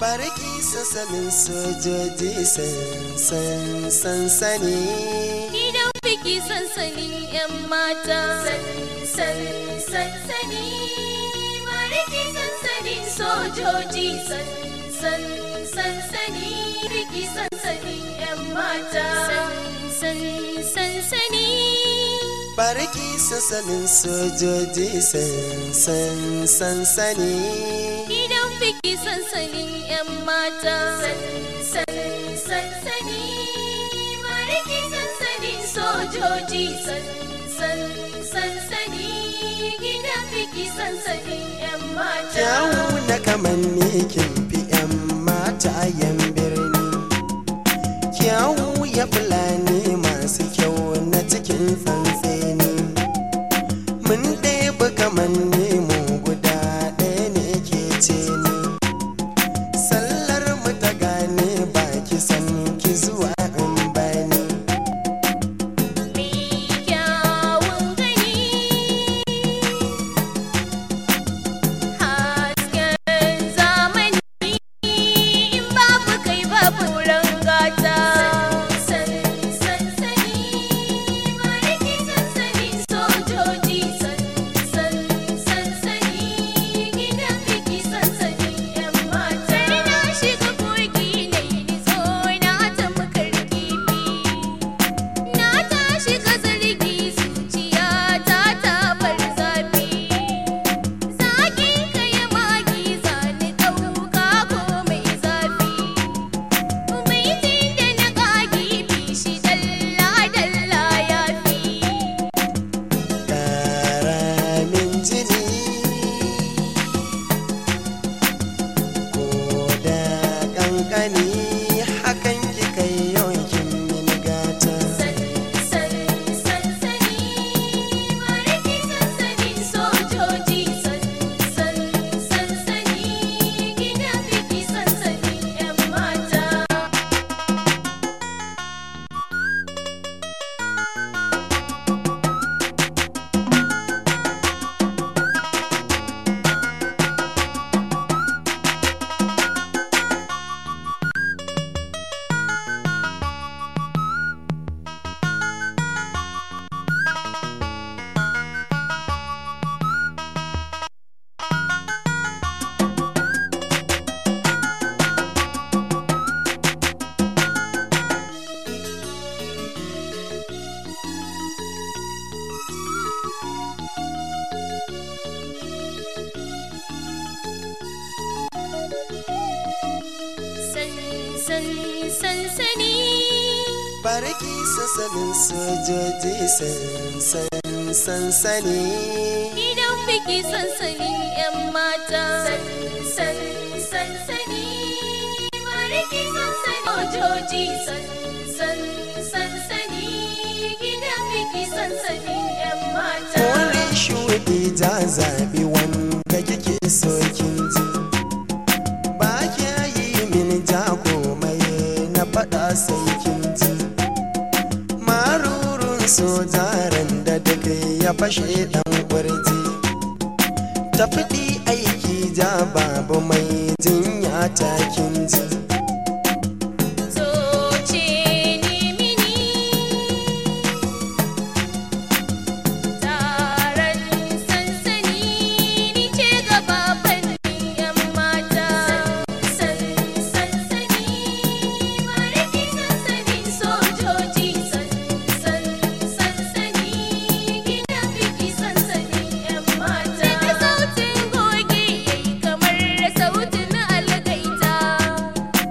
barki sassanin sojoji sansan sansani Gidan biki sansanin 'yan mata. San sansani. Bariki sansanin sojoji. San san sansani. Biki sansanin 'yan mata. San sansani. barki sassanin sojoji sansan sansani Gidan biki sansanin 'yan mata. San sansani. Bariki sansanin sojoji. San san sansani. Gidan biki sansanin 'yan mata. kyawu na kamanni kin fi 'yan mata yan birni kyawu ya fulani masu kyau na cikin tsantseni mun ɗebi kamanni mu guda ɗaya ne ke ce ni sallar mu ta gane baki san ki zuwa in bani kyawun gani hasken zamani in babu kai babu rangata san sansani bariki sansanin sojoji san san sansani gidan biki sansanin yan mata na shiga kogi na yi nitso na ta makar kifi Na tashi ka zargi zuciya ta ta bar zafi Zakin ka ya magi zani ɗauka ko mai zafi Baitin da na ƙagi bishi dalla dalla ya fi ƙaramin jini ko da ƙanƙani hakan ki kai yankin mini gata San san sansani Bariki sansanin sojoji San san sansani Gidan biki sansanin 'yan mata san san sansani barki sassanin sojoji sansan sansani gidan biki sansanin yan mata san san sansani bariki sansanin ojoji san san sansani gidan biki sansanin yan mata kore shuɗi ja zaɓi wanda kike so kin ji ba kya yi mini ja komai na faɗa sai kin ji marurun sojaren da duk ya fashe ɗan ƙwarji ta fiɗi aiki ja babu mai jinya ta kin ji Zoce ni mini taron sansani ni ce gaba fannin yan mata san sansani bariki sansanin sojoji san san sansani gidan biki sansanin yan mata da sautin goge yayi kamar sautin algaita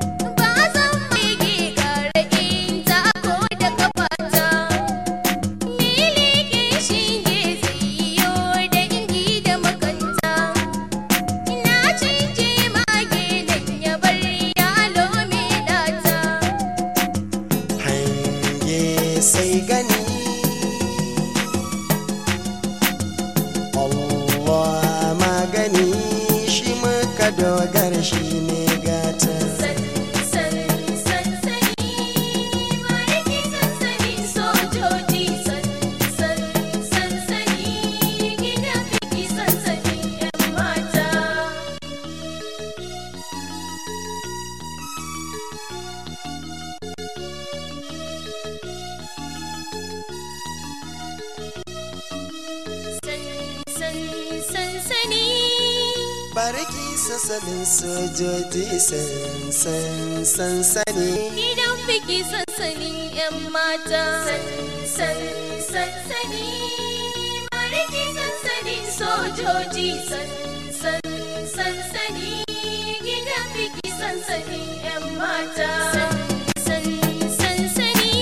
barki sassanin sojoji sansan sansani Gidan biki sansanin 'yan mata. San sansani. Bariki sansanin sojoji. San sansani. Gidan biki sansanin 'yan mata. San sansani.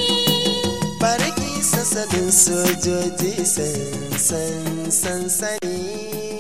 barki sassanin sojoji sansan sansani